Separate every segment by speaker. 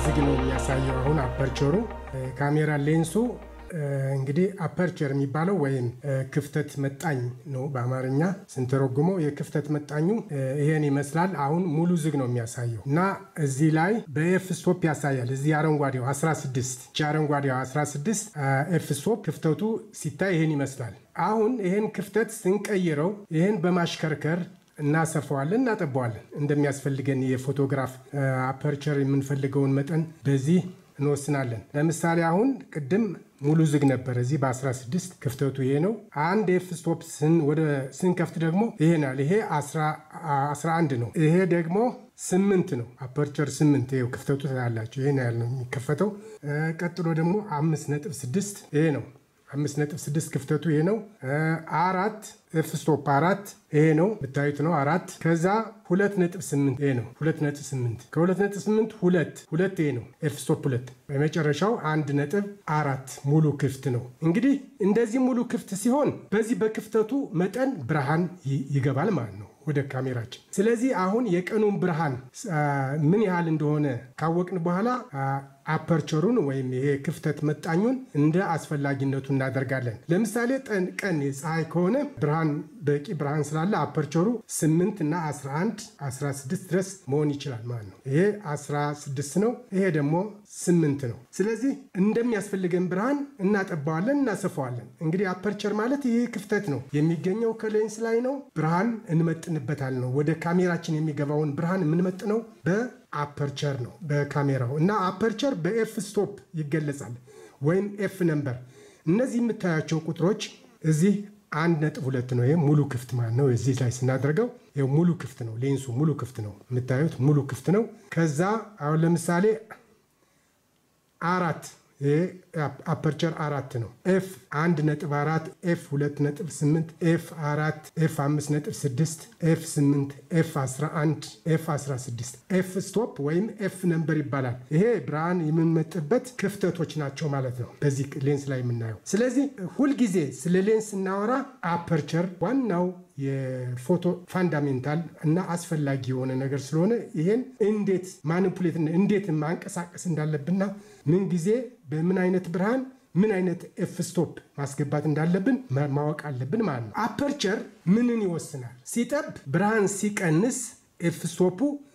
Speaker 1: ዝግ ነው የሚያሳየው። አሁን አፐርቸሩ ካሜራ ሌንሱ እንግዲህ አፐርቸር የሚባለው ወይም ክፍተት መጣኝ ነው በአማርኛ ስንተረጉመው። የክፍተት መጣኙ ይሄን ይመስላል። አሁን ሙሉ ዝግ ነው የሚያሳየው እና እዚህ ላይ በኤፍ ስቶፕ ያሳያል። እዚህ አረንጓዴው 16 ቺ አረንጓዴው 16 ኤፍ ስቶፕ ክፍተቱ ሲታይ ይሄን ይመስላል። አሁን ይሄን ክፍተት ስንቀይረው ይሄን በማሽከርከር እናሰፋዋለን፣ እናጠባዋለን። እንደሚያስፈልገን የፎቶግራፍ አፐርቸር የምንፈልገውን መጠን በዚህ እንወስናለን። ለምሳሌ አሁን ቅድም ሙሉ ዝግ ነበር። እዚህ በ16 ክፍተቱ ይሄ ነው። አንድ ኤፍ ስቶፕ ወደ ስንከፍት ደግሞ ይሄናል። ይሄ 11 ነው። ይሄ ደግሞ ስምንት ነው። አፐርቸር ስምንት ይኸው ክፍተቱ ታያላቸው። ይሄን ያህል ነው የሚከፈተው። ቀጥሎ ደግሞ አምስት ነጥብ ስድስት ይሄ ነው። አምስት ነጥብ ስድስት ክፍተቱ ይሄ ነው። አራት ኤፍ ስቶፕ አራት ይሄ ነው ብታዩት ነው አራት። ከዛ ሁለት ነጥብ ስምንት ይሄ ነው ሁለት ነጥብ ስምንት ከሁለት ነጥብ ስምንት ሁለት ሁለት ይሄ ነው ኤፍ ስቶፕ ሁለት። በመጨረሻው አንድ ነጥብ አራት ሙሉ ክፍት ነው። እንግዲህ እንደዚህ ሙሉ ክፍት ሲሆን በዚህ በክፍተቱ መጠን ብርሃን ይገባል ማለት ነው ወደ ካሜራችን። ስለዚህ አሁን የቀኑን ብርሃን ምን ያህል እንደሆነ ካወቅን በኋላ አፐርቸሩን ወይም ይሄ ክፍተት መጣኙን እንደ አስፈላጊነቱ እናደርጋለን። ለምሳሌ ቀን የፀሐይ ከሆነ ብርሃን በቂ ብርሃን ስላለ አፐርቸሩ 8 እና 11 16 ድረስ መሆን ይችላል ማለት ነው። ይሄ 16 ነው፣ ይሄ ደግሞ 8 ነው። ስለዚህ እንደሚያስፈልገን ብርሃን እናጠባዋለን፣ እናሰፋዋለን። እንግዲህ አፐርቸር ማለት ይሄ ክፍተት ነው የሚገኘው ከሌንስ ላይ ነው። ብርሃን እንመጥንበታል ነው ወደ ካሜራችን የሚገባውን ብርሃን የምንመጥነው በ አፐርቸር ነው በካሜራው እና አፐርቸር በኤፍ ስቶፕ ይገለጻል ወይም ኤፍ ነምበር። እነዚህ የምታያቸው ቁጥሮች እዚህ አንድ ነጥብ ሁለት ነው። ይሄ ሙሉ ክፍት ማለት ነው። እዚህ ላይ ስናደርገው ይኸው ሙሉ ክፍት ነው። ሌንሱ ሙሉ ክፍት ነው። የምታዩት ሙሉ ክፍት ነው። ከዛ አሁን ለምሳሌ አራት ይሄ አፐርቸር አራት ነው። ኤፍ አንድ ነጥብ አራት ኤፍ ሁለት ነጥብ ስምንት ኤፍ አራት ኤፍ አምስት ነጥብ ስድስት ኤፍ ስምንት ኤፍ አስራ አንድ ኤፍ አስራ ስድስት ኤፍ ስቶፕ ወይም ኤፍ ነምበር ይባላል። ይሄ ብርሃን የምንመጥበት ክፍተቶች ናቸው ማለት ነው በዚህ ሌንስ ላይ የምናየው። ስለዚህ ሁልጊዜ ስለ ሌንስ ስናወራ አፐርቸር ዋናው የፎቶ ፋንዳሜንታል እና አስፈላጊ የሆነ ነገር ስለሆነ ይሄን እንዴት ማኒፑሌት እንዴት ማንቀሳቀስ እንዳለብንና ምን ጊዜ በምን አይነት ብርሃን ምን አይነት ኤፍ ስቶፕ ማስገባት እንዳለብን ማወቅ አለብን ማለት ነው። አፐርቸር ምንን ይወስናል? ሲጠብ ብርሃን ሲቀንስ ኤፍ ስቶፑ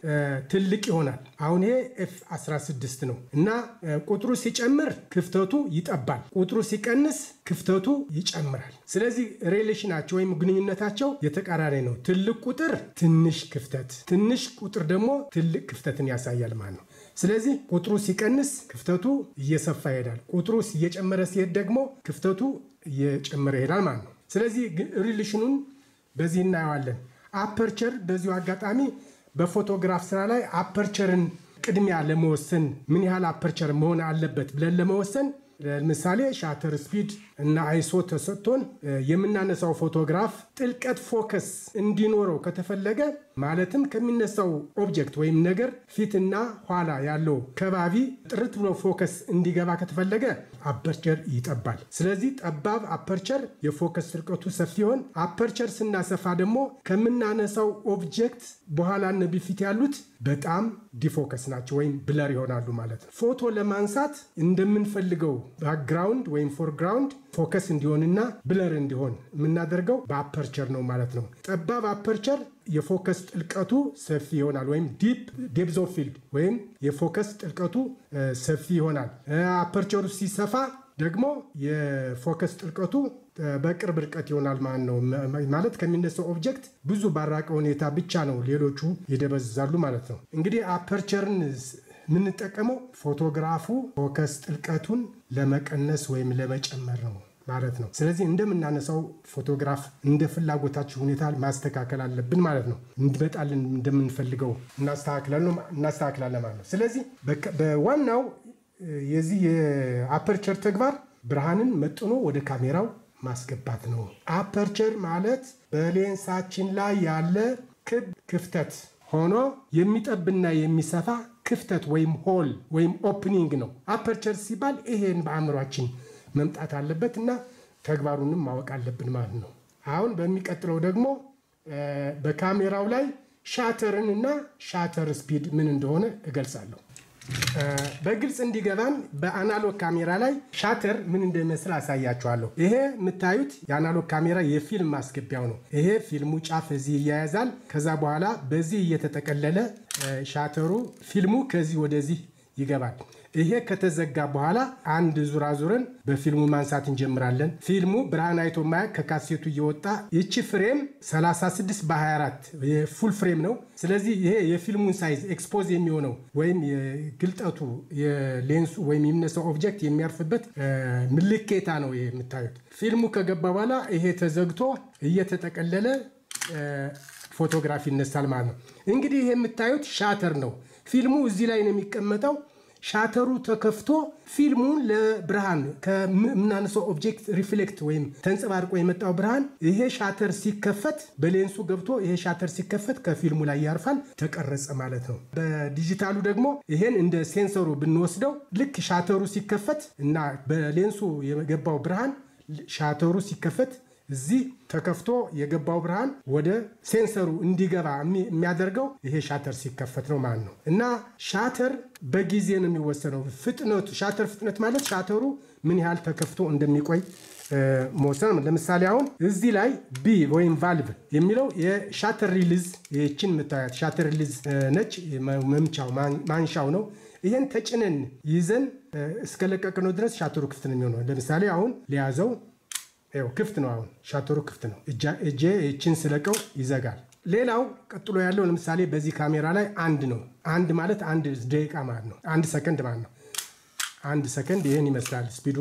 Speaker 1: ትልቅ ይሆናል። አሁን ይሄ ኤፍ 16 ነው እና ቁጥሩ ሲጨምር ክፍተቱ ይጠባል፣ ቁጥሩ ሲቀንስ ክፍተቱ ይጨምራል። ስለዚህ ሬሌሽናቸው ወይም ግንኙነታቸው የተቃራኒ ነው። ትልቅ ቁጥር ትንሽ ክፍተት፣ ትንሽ ቁጥር ደግሞ ትልቅ ክፍተትን ያሳያል ማለት ነው። ስለዚህ ቁጥሩ ሲቀንስ ክፍተቱ እየሰፋ ይሄዳል። ቁጥሩ እየጨመረ ሲሄድ ደግሞ ክፍተቱ እየጨመረ ይሄዳል ማለት ነው። ስለዚህ ሪሌሽኑን በዚህ እናየዋለን። አፐርቸር በዚሁ አጋጣሚ በፎቶግራፍ ስራ ላይ አፐርቸርን ቅድሚያ ለመወሰን ምን ያህል አፐርቸር መሆን አለበት ብለን ለመወሰን ለምሳሌ ሻተር ስፒድ እና አይሶ ተሰጥቶን የምናነሳው ፎቶግራፍ ጥልቀት ፎከስ እንዲኖረው ከተፈለገ ማለትም ከሚነሳው ኦብጀክት ወይም ነገር ፊትና ኋላ ያለው ከባቢ ጥርት ብሎ ፎከስ እንዲገባ ከተፈለገ አፐርቸር ይጠባል። ስለዚህ ጠባብ አፐርቸር የፎከስ ጥልቀቱ ሰፊ ይሆን። አፐርቸር ስናሰፋ ደግሞ ከምናነሳው ኦብጀክት በኋላና በፊት ያሉት በጣም ዲፎከስ ናቸው ወይም ብለር ይሆናሉ ማለት ነው። ፎቶ ለማንሳት እንደምንፈልገው ባክግራውንድ ወይም ፎርግራውንድ ፎከስ እንዲሆንና ብለር እንዲሆን የምናደርገው በአፐርቸር ነው ማለት ነው። ጠባብ አፐርቸር የፎከስ ጥልቀቱ ሰፊ ይሆናል ወይም ዲፕ ዴፕዝ ኦፍ ፊልድ ወይም የፎከስ ጥልቀቱ ሰፊ ይሆናል። አፐርቸሩ ሲሰፋ ደግሞ የፎከስ ጥልቀቱ በቅርብ ርቀት ይሆናል ማለት ነው። ማለት ከሚነሳው ኦብጀክት ብዙ ባራቀ ሁኔታ ብቻ ነው ሌሎቹ ይደበዝዛሉ ማለት ነው። እንግዲህ አፐርቸርን የምንጠቀመው ፎቶግራፉ ፎከስ ጥልቀቱን ለመቀነስ ወይም ለመጨመር ነው ማለት ነው። ስለዚህ እንደምናነሳው ፎቶግራፍ እንደ ፍላጎታችን ሁኔታ ማስተካከል አለብን ማለት ነው። እንዲመጣልን እንደምንፈልገው እናስተካክላለን ማለት ነው። ስለዚህ በዋናው የዚህ የአፐርቸር ተግባር ብርሃንን መጥኖ ወደ ካሜራው ማስገባት ነው። አፐርቸር ማለት በሌንሳችን ላይ ያለ ክብ ክፍተት ሆኖ የሚጠብና የሚሰፋ ክፍተት ወይም ሆል ወይም ኦፕኒንግ ነው። አፐርቸር ሲባል ይሄን በአእምሯችን መምጣት አለበት እና ተግባሩንም ማወቅ አለብን ማለት ነው። አሁን በሚቀጥለው ደግሞ በካሜራው ላይ ሻተርን እና ሻተር ስፒድ ምን እንደሆነ እገልጻለሁ። በግልጽ እንዲገባን በአናሎግ ካሜራ ላይ ሻተር ምን እንደሚመስል አሳያችኋለሁ። ይሄ የምታዩት የአናሎግ ካሜራ የፊልም ማስገቢያው ነው። ይሄ ፊልሙ ጫፍ እዚህ ይያያዛል። ከዛ በኋላ በዚህ እየተጠቀለለ ሻተሩ ፊልሙ ከዚህ ወደዚህ ይገባል። ይሄ ከተዘጋ በኋላ አንድ ዙር አዙረን በፊልሙ ማንሳት እንጀምራለን። ፊልሙ ብርሃን አይቶ ማያ ከካሴቱ እየወጣ ይቺ ፍሬም 36 በ24 የፉል ፍሬም ነው። ስለዚህ ይሄ የፊልሙን ሳይዝ ኤክስፖዝ የሚሆነው ወይም የግልጠቱ የሌንሱ ወይም የሚነሳው ኦብጀክት የሚያርፍበት ምልኬታ ነው። ይሄ የምታዩት ፊልሙ ከገባ በኋላ ይሄ ተዘግቶ እየተጠቀለለ ፎቶግራፊ ይነሳል ማለት ነው። እንግዲህ ይሄ የምታዩት ሻተር ነው። ፊልሙ እዚህ ላይ ነው የሚቀመጠው። ሻተሩ ተከፍቶ ፊልሙን ለብርሃን ከምናነሳው ኦብጀክት ሪፍሌክት ወይም ተንጸባርቆ የመጣው ብርሃን ይሄ ሻተር ሲከፈት በሌንሱ ገብቶ ይሄ ሻተር ሲከፈት ከፊልሙ ላይ ያርፋል፣ ተቀረጸ ማለት ነው። በዲጂታሉ ደግሞ ይሄን እንደ ሴንሰሩ ብንወስደው ልክ ሻተሩ ሲከፈት እና በሌንሱ የገባው ብርሃን ሻተሩ ሲከፈት እዚህ ተከፍቶ የገባው ብርሃን ወደ ሴንሰሩ እንዲገባ የሚያደርገው ይሄ ሻተር ሲከፈት ነው ማለት ነው። እና ሻተር በጊዜ ነው የሚወሰነው። ፍጥነቱ ሻተር ፍጥነት ማለት ሻተሩ ምን ያህል ተከፍቶ እንደሚቆይ መወሰን። ለምሳሌ አሁን እዚህ ላይ ቢ ወይም ቫልቭ የሚለው የሻተር ሪሊዝ ይችን የምታያት ሻተር ሪሊዝ ነች። መምቻው ማንሻው ነው። ይህን ተጭነን ይዘን እስከለቀቅነው ድረስ ሻተሩ ክፍት ነው የሚሆነው። ለምሳሌ አሁን ሊያዘው ይኸው ክፍት ነው። አሁን ሻተሩ ክፍት ነው። እጄ ይችን ስለቀው ይዘጋል። ሌላው ቀጥሎ ያለው ለምሳሌ በዚህ ካሜራ ላይ አንድ ነው። አንድ ማለት አንድ ደቂቃ ማለት ነው። አንድ ሰከንድ ማለት ነው። አንድ ሰከንድ ይህን ይመስላል ስፒዱ።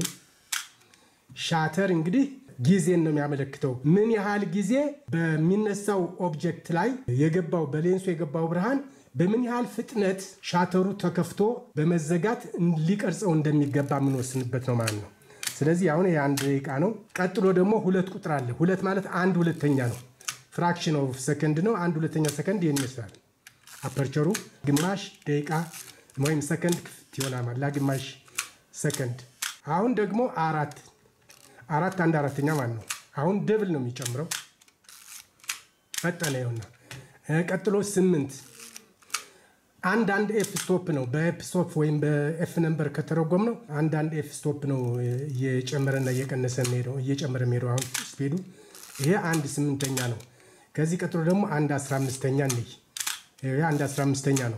Speaker 1: ሻተር እንግዲህ ጊዜን ነው የሚያመለክተው። ምን ያህል ጊዜ በሚነሳው ኦብጀክት ላይ የገባው በሌንሱ የገባው ብርሃን በምን ያህል ፍጥነት ሻተሩ ተከፍቶ በመዘጋት ሊቀርጸው እንደሚገባ የምንወስንበት ነው ማለት ነው። ስለዚህ አሁን የአንድ ደቂቃ ነው። ቀጥሎ ደግሞ ሁለት ቁጥር አለ። ሁለት ማለት አንድ ሁለተኛ ነው። ፍራክሽን ኦፍ ሰከንድ ነው። አንድ ሁለተኛ ሰከንድ ይህን ይመስላል። አፐርቸሩ ግማሽ ደቂቃ ወይም ሰከንድ ክፍት ይሆናል ለግማሽ ሰከንድ። አሁን ደግሞ አራት አራት አንድ አራተኛ ማለት ነው። አሁን ደብል ነው የሚጨምረው ፈጠነ ይሆና። ቀጥሎ ስምንት አንድ አንድ ኤፍ ስቶፕ ነው። በኤፍ ስቶፕ ወይም በኤፍ ነምበር ከተረጎም ነው አንድ አንድ ኤፍ ስቶፕ ነው እየጨመረና እየቀነሰ ሄደው እየጨመረ ሄደው አሁን ስፔዱ ይሄ አንድ ስምንተኛ ነው። ከዚህ ቀጥሎ ደግሞ አንድ አስራ አምስተኛ እንይ። ይሄ አንድ አስራ አምስተኛ ነው።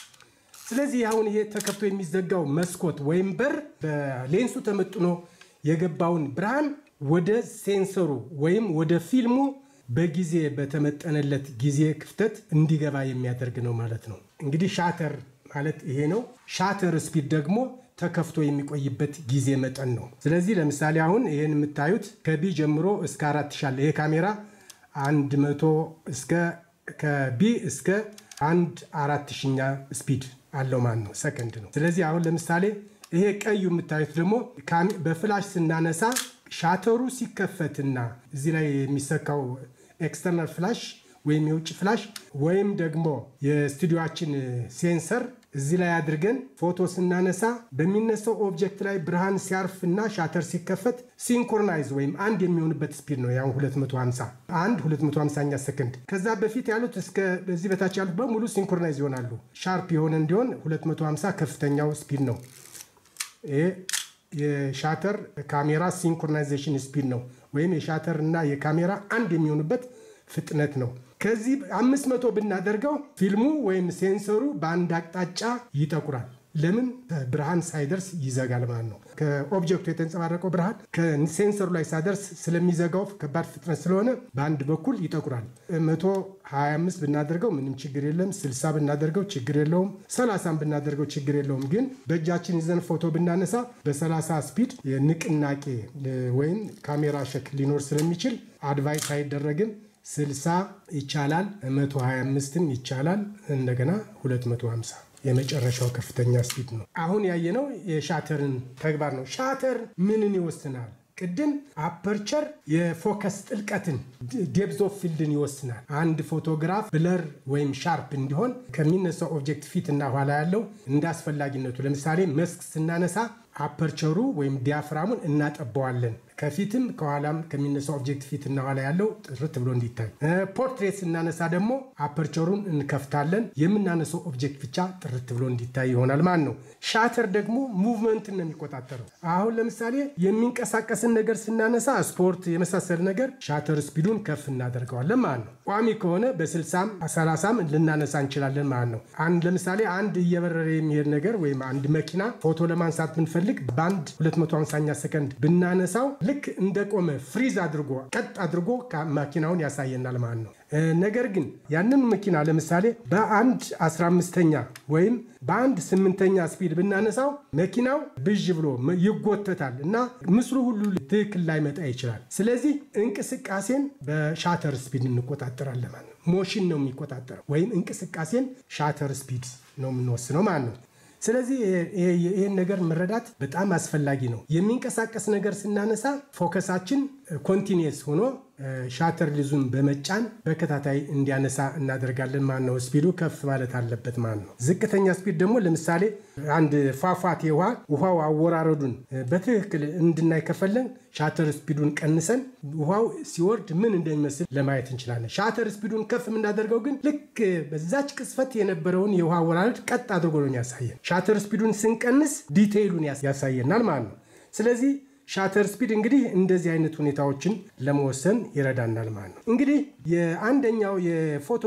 Speaker 1: ስለዚህ አሁን ይሄ ተከፍቶ የሚዘጋው መስኮት ወይም በር በሌንሱ ተመጥኖ የገባውን ብርሃን ወደ ሴንሰሩ ወይም ወደ ፊልሙ በጊዜ በተመጠነለት ጊዜ ክፍተት እንዲገባ የሚያደርግ ነው ማለት ነው። እንግዲህ ሻተር ማለት ይሄ ነው። ሻተር ስፒድ ደግሞ ተከፍቶ የሚቆይበት ጊዜ መጠን ነው። ስለዚህ ለምሳሌ አሁን ይህን የምታዩት ከቢ ጀምሮ እስከ አራት ሻለ ይሄ ካሜራ አንድ መቶ እስከ ከቢ እስከ አንድ አራት ሺኛ ስፒድ አለው ማለት ነው፣ ሰከንድ ነው። ስለዚህ አሁን ለምሳሌ ይሄ ቀዩ የምታዩት ደግሞ በፍላሽ ስናነሳ ሻተሩ ሲከፈትና እዚህ ላይ የሚሰካው ኤክስተርናል ፍላሽ ወይም የውጭ ፍላሽ ወይም ደግሞ የስቱዲዮችን ሴንሰር እዚህ ላይ አድርገን ፎቶ ስናነሳ በሚነሳው ኦብጀክት ላይ ብርሃን ሲያርፍ እና ሻተር ሲከፈት ሲንክሮናይዝ ወይም አንድ የሚሆንበት ስፒድ ነው። ያው 250 አንድ 250ኛ ሰከንድ። ከዛ በፊት ያሉት እስከ በዚህ በታች ያሉት በሙሉ ሲንክሮናይዝ ይሆናሉ። ሻርፕ የሆነ እንዲሆን 250 ከፍተኛው ስፒድ ነው። ይሄ የሻተር ካሜራ ሲንክሮናይዜሽን ስፒድ ነው። ወይም የሻተር እና የካሜራ አንድ የሚሆኑበት ፍጥነት ነው። ከዚህ አምስት መቶ ብናደርገው ፊልሙ ወይም ሴንሰሩ በአንድ አቅጣጫ ይጠቁራል። ለምን ብርሃን ሳይደርስ ይዘጋል ማለት ነው። ከኦብጀክቱ የተንጸባረቀው ብርሃን ከሴንሰሩ ላይ ሳይደርስ ስለሚዘጋው ከባድ ፍጥነት ስለሆነ በአንድ በኩል ይጠቁራል። 125 ብናደርገው ምንም ችግር የለም። 60 ብናደርገው ችግር የለውም። 30 ብናደርገው ችግር የለውም። ግን በእጃችን ይዘን ፎቶ ብናነሳ በ30 ስፒድ ንቅናቄ ወይም ካሜራ ሸክ ሊኖር ስለሚችል አድቫይስ አይደረግም። 60 ይቻላል፣ 125ም ይቻላል። እንደገና 250 የመጨረሻው ከፍተኛ ስፒድ ነው። አሁን ያየነው የሻተርን ተግባር ነው። ሻተር ምንን ይወስናል? ቅድም አፐርቸር የፎከስ ጥልቀትን ዴፕዝ ኦፍ ፊልድን ይወስናል። አንድ ፎቶግራፍ ብለር ወይም ሻርፕ እንዲሆን ከሚነሳው ኦብጀክት ፊት እና ኋላ ያለው እንደ አስፈላጊነቱ፣ ለምሳሌ መስክ ስናነሳ አፐርቸሩ ወይም ዲያፍራሙን እናጠበዋለን። ከፊትም ከኋላም ከሚነሳው ኦብጀክት ፊትና ኋላ ያለው ጥርት ብሎ እንዲታይ። ፖርትሬት ስናነሳ ደግሞ አፐርቸሩን እንከፍታለን። የምናነሳው ኦብጀክት ብቻ ጥርት ብሎ እንዲታይ ይሆናል ማለት ነው። ሻተር ደግሞ ሙቭመንትን ነው የሚቆጣጠረው። አሁን ለምሳሌ የሚንቀሳቀስን ነገር ስናነሳ ስፖርት የመሳሰል ነገር ሻተር ስፒዱን ከፍ እናደርገዋለን ማለት ነው። ቋሚ ከሆነ በ60 30 ልናነሳ እንችላለን ማለት ነው። አንድ ለምሳሌ አንድ እየበረረ የሚሄድ ነገር ወይም አንድ መኪና ፎቶ ለማንሳት ብንፈልግ በአንድ 250ኛ ሰከንድ ብናነሳው ልክ እንደቆመ ፍሪዝ አድርጎ ቀጥ አድርጎ መኪናውን ያሳየናል ማለት ነው። ነገር ግን ያንን መኪና ለምሳሌ በአንድ 15ኛ ወይም በአንድ ስምንተኛ ስፒድ ብናነሳው መኪናው ብዥ ብሎ ይጎተታል እና ምስሉ ሁሉ ትክክል ላይመጣ ይችላል። ስለዚህ እንቅስቃሴን በሻተር ስፒድ እንቆጣጠራለን ማለት ነው። ሞሽን ነው የሚቆጣጠረው ወይም እንቅስቃሴን ሻተር ስፒድ ነው የምንወስነው ማለት ነው። ስለዚህ ይህን ነገር መረዳት በጣም አስፈላጊ ነው። የሚንቀሳቀስ ነገር ስናነሳ ፎከሳችን ኮንቲኒየስ ሆኖ ሻተር ሊዙን በመጫን በከታታይ እንዲያነሳ እናደርጋለን ማለት ነው። ስፒዱ ከፍ ማለት አለበት ማለት ነው። ዝቅተኛ ስፒድ ደግሞ ለምሳሌ አንድ ፏፏቴ ውሃ ውሃው አወራረዱን በትክክል እንድናይ ከፈለን ሻተር ስፒዱን ቀንሰን ውሃው ሲወርድ ምን እንደሚመስል ለማየት እንችላለን። ሻተር ስፒዱን ከፍ የምናደርገው ግን ልክ በዛች ቅስፈት የነበረውን የውሃ አወራረድ ቀጥ አድርጎ ነው ያሳየን። ሻተር ስፒዱን ስንቀንስ ዲቴይሉን ያሳየናል ማለት ነው። ስለዚህ ሻተር ስፒድ እንግዲህ እንደዚህ አይነት ሁኔታዎችን ለመወሰን ይረዳናል ማለት ነው። እንግዲህ የአንደኛው የፎቶ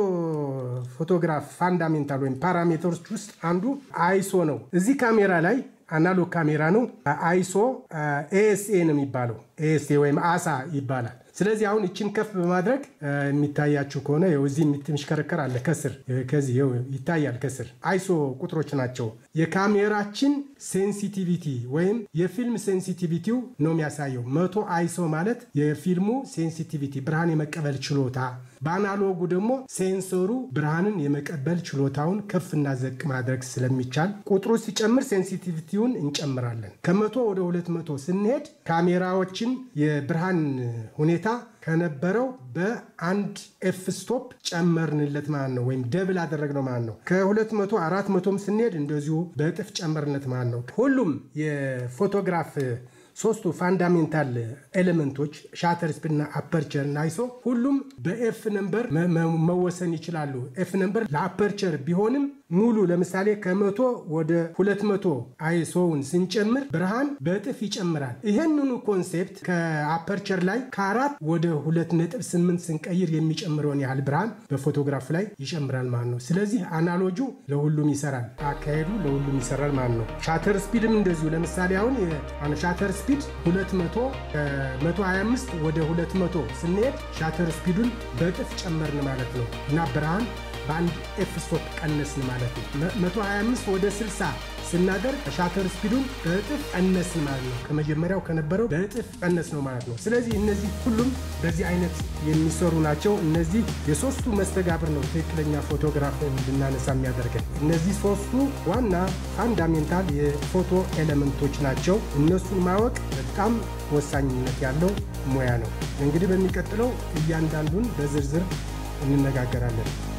Speaker 1: ፎቶግራፍ ፋንዳሜንታል ወይም ፓራሜትሮች ውስጥ አንዱ አይሶ ነው። እዚህ ካሜራ ላይ አናሎግ ካሜራ ነው። አይሶ ኤኤስኤ ነው የሚባለው። ኤኤስኤ ወይም አሳ ይባላል። ስለዚህ አሁን እችን ከፍ በማድረግ የሚታያችሁ ከሆነ እዚህ የሚሽከረከር አለ ከስር ከዚህ ይታያል። ከስር አይሶ ቁጥሮች ናቸው። የካሜራችን ሴንሲቲቪቲ ወይም የፊልም ሴንሲቲቪቲው ነው የሚያሳየው። መቶ አይሶ ማለት የፊልሙ ሴንሲቲቪቲ ብርሃን የመቀበል ችሎታ፣ በአናሎጉ ደግሞ ሴንሰሩ ብርሃንን የመቀበል ችሎታውን ከፍና ዘቅ ማድረግ ስለሚቻል ቁጥሩ ሲጨምር ሴንሲቲቪቲውን እንጨምራለን። ከመቶ ወደ ሁለት መቶ ስንሄድ ካሜራዎችን የብርሃን ሁኔታ ከነበረው በአንድ ኤፍ ስቶፕ ጨመርንለት ማለት ነው፣ ወይም ደብል አደረግነው ማለት ነው። ከ200 400ም ስንሄድ እንደዚሁ በእጥፍ ጨመርነት ማለት ነው። ሁሉም የፎቶግራፍ ሶስቱ ፋንዳሜንታል ኤሌመንቶች ሻተር ስፒድና አፐርቸር እና አይሶ ሁሉም በኤፍ ነምበር መወሰን ይችላሉ። ኤፍ ነምበር ለአፐርቸር ቢሆንም ሙሉ ለምሳሌ ከመቶ ወደ ሁለት መቶ አይሶውን ስንጨምር ብርሃን በእጥፍ ይጨምራል። ይህንኑ ኮንሴፕት ከአፐርቸር ላይ ከአራት ወደ ሁለት ነጥብ ስምንት ስንቀይር የሚጨምረውን ያህል ብርሃን በፎቶግራፍ ላይ ይጨምራል ማለት ነው። ስለዚህ አናሎጁ ለሁሉም ይሰራል፣ አካሄዱ ለሁሉም ይሰራል ማለት ነው። ሻተር ስፒድም እንደዚሁ ለምሳሌ አሁን ሻተር ስፒድ 200 125 ወደ 200 ስንሄድ ሻተር ስፒዱን በእጥፍ ጨመርን ማለት ነው እና ብርሃን በአንድ ኤፍ ስቶፕ ቀነስን ማለት ነው። 125 ወደ 60 ስናደርግ ሻተር ስፒዱን በእጥፍ ቀነስን ማለት ነው። ከመጀመሪያው ከነበረው በእጥፍ ቀነስ ነው ማለት ነው። ስለዚህ እነዚህ ሁሉም በዚህ አይነት የሚሰሩ ናቸው። እነዚህ የሶስቱ መስተጋብር ነው ትክክለኛ ፎቶግራፍ እንድናነሳ የሚያደርገን። እነዚህ ሶስቱ ዋና ፋንዳሜንታል የፎቶ ኤሌመንቶች ናቸው። እነሱን ማወቅ በጣም ወሳኝነት ያለው ሙያ ነው። እንግዲህ በሚቀጥለው እያንዳንዱን በዝርዝር እንነጋገራለን።